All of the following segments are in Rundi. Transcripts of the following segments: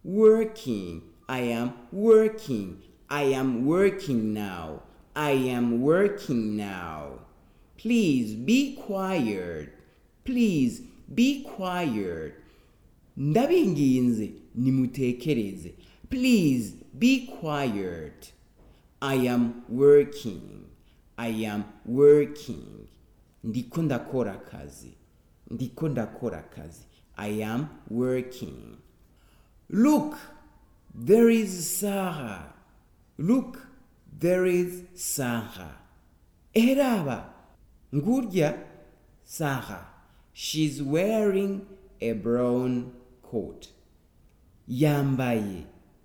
working i am working i am working now i am working now please be quiet please be quiet ndabinginze nimutekereze please be quiet i am working i am working ndiko ndakora akazi ndiko ndakora akazi i am working look there is sarah look there is sarah eraba ngurya sarah she's wearing a brown coat yambaye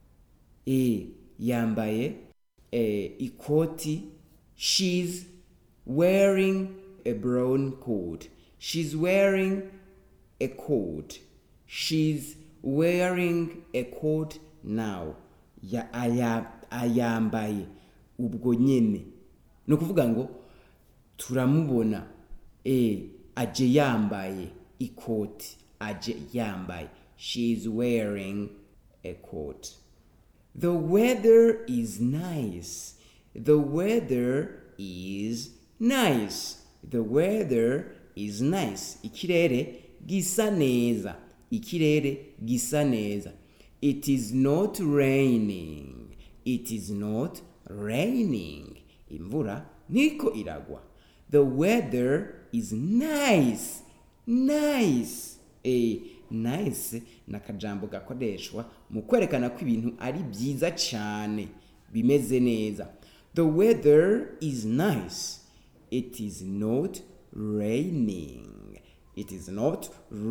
e yambaye e, ikoti she's wearing a brown coat she's wearing a coat she's wearing a coat now ya aya, ayambaye ubwo nyene ni ukuvuga ngo turamubona e aje yambaye ikoti aje yambaye she is wearing a coat the weather is nice the weather is nice the weather is nice ikirere gisa neza ikirere gisa neza it is not raining it is not raining imvura niko iragwa the weather is nice nice eh nice ni akajambo gakoreshwa mu kwerekana ko ibintu ari byiza cyane bimeze neza the weather is nice it is not raining it is not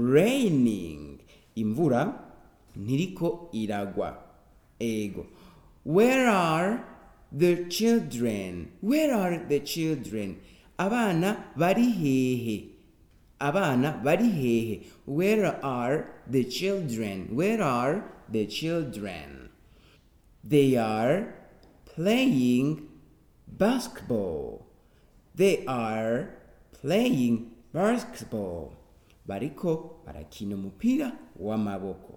raining imvura ntiriko iragwa ego where are the children where are the children abana bari hehe abana bari hehe where are the children where are the children they are playing basketball they are playing basketball bariko barakina umupira w'amaboko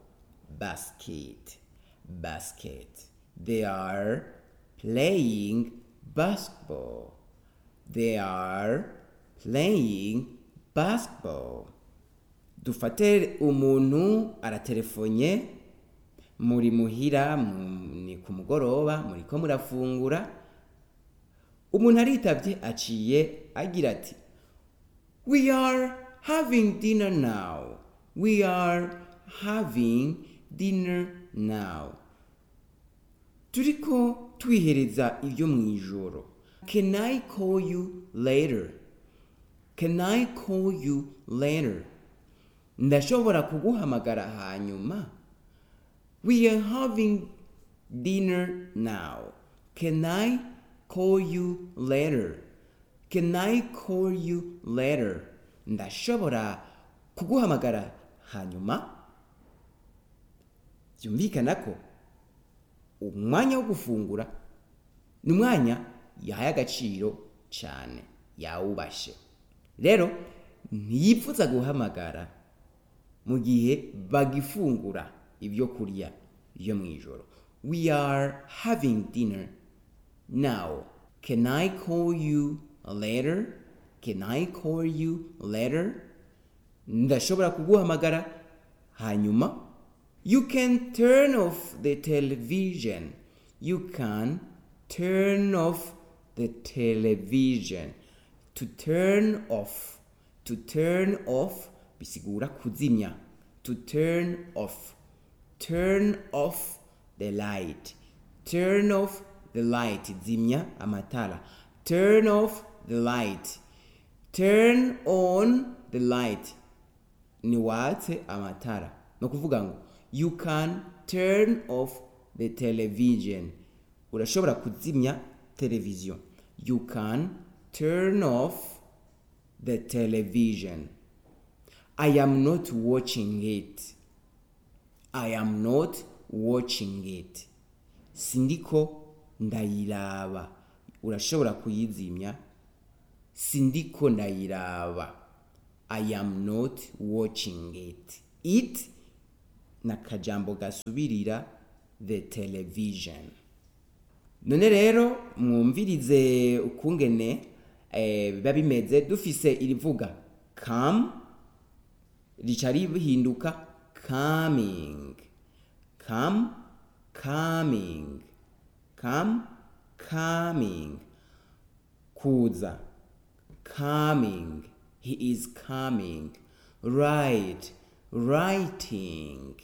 basket basket they are playing basketball they are playing basketball dufate umuntu aratelefonye muri muhira mu- ni ku mugoroba muriko murafungura umuntu aritavye aciye agira ati we are having dinner now we are having dinner now turiko twihereza ibyo mu ijoro can i call you later can i call you later ndashobora kuguhamagara hanyuma we are having dinner now can i call you later can i call you later ndashobora kuguhamagara hanyuma byumvikana ko umwanya wo gufungura ni umwanya yahaye agaciro cyane yawubashe rero ntiyipfuza guhamagara mu gihe bagifungura ibyo kurya byo mu ijoro we are having dinner now can i call you later can i call you later ndashobora kuguhamagara hanyuma you can turn off the television you can turn off the television to turn off to turn off bisigura kuzimya to turn off turn off the light turn off the light zimya amatara turn off the light turn on the light ni watse amatara ni ukuvuga ngo you can turn off the television urashobora kuzimya televiziyo you can turn off the television i am not watching it i am not watching it sindiko ndayiraba urashobora kuyizimya sindiko ndayiraba i am not watching it it n'akajambo gasubirira the television none rero mwumvirize ukungene eh, biba bimeze dufise irivuga come rica rihinduka coming come coming come coming kuza coming he is coming write writing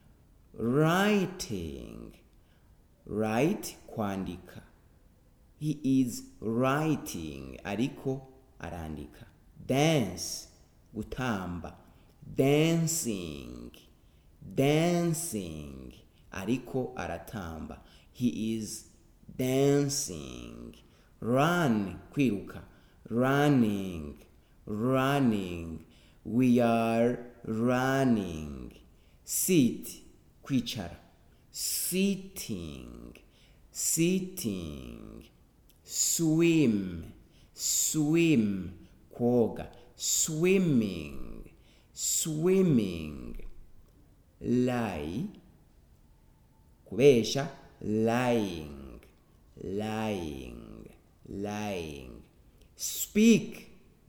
writing write kwandika he is writing ariko arandika dance gutamba dancing dancing ariko aratamba he is dancing run kwiruka running running we are running sit kwicara sitting sitting swim swim koga swimming swimming lie kubesha lying lying lying speak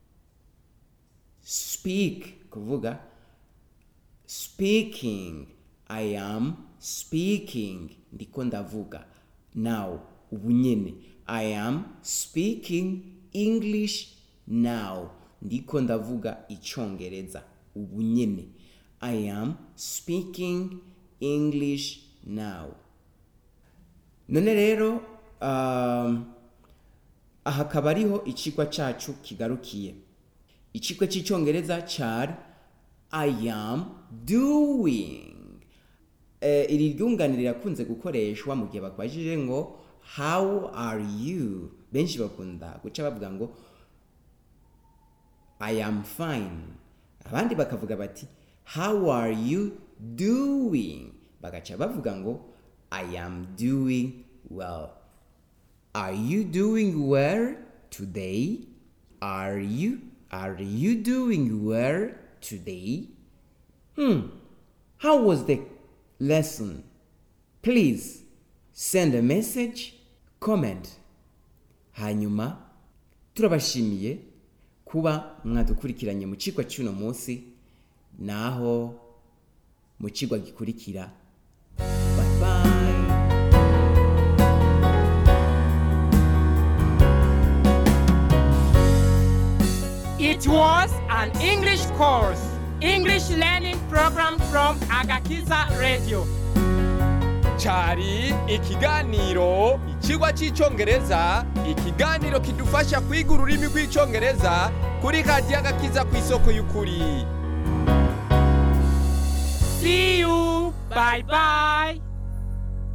speak kuvuga speaking i am speaking ndiko ndavuga now ubu nyene i am speaking english now ndiko ndavuga icongereza ubu nyene i am speaking english now none rero um, aha akaba ariho icigwa cacu kigarukiye icigwa c'icongereza cari i am doing eh, iri ryungane rirakunze gukoreshwa mu gihe bakubajije ngo how are you benshi bakunda guca bavuga ngo i am fine abandi bakavuga bati how are you doing bagaca bavuga ngo i am doing well are you doing well today are you are you doing well today hmm how was the lesson please send a message comment hanyuma turabashimiye kuba mwadukurikiranye mu cigwa cy'uno munsi naho mu cigwa gikurikira bye bye It was an English course, English learning program from Agakiza Radio. cyari ikiganiro ikigwa cy'icyongereza ikiganiro kidufasha kwiga ururimi rw'icyongereza kuri radiyo agakiza ku isoko y'ukuri See you. Bye bye.